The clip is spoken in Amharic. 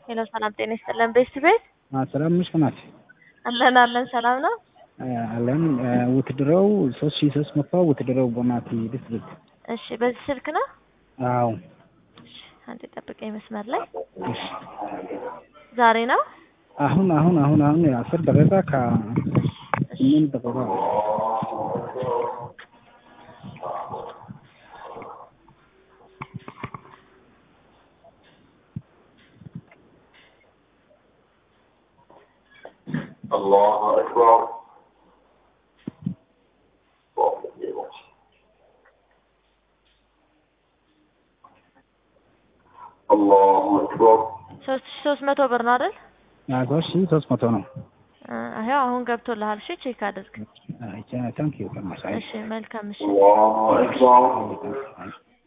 ሄሎ ሰላም ጤና ይስጥልን። ቤት ቤት ሰላም ነሽ ናት አለን አለን ሰላም ነው አለን ውትድረው ሶስት ሺህ ሶስት መቶ ውትድረው ቦናቲ ድስት እሺ በዚህ ስልክ ነው አዎ እሺ አንዴ ጠብቀኝ መስመር ላይ እሺ ዛሬ ነው አሁን አሁን አሁን አሁን አስር ደቂቃ ከስምንት ደቂቃ الله أكبر الله أكبر ሶስት ሺ ሶስት መቶ ብር ነው አይደል ሶስት ሺህ ሶስት መቶ ነው ይኸው አሁን ገብቶልሃል እሺ ቼክ አድርግ ታንክ ዩ ከማሳይ እሺ መልካም እሺ الله أكبر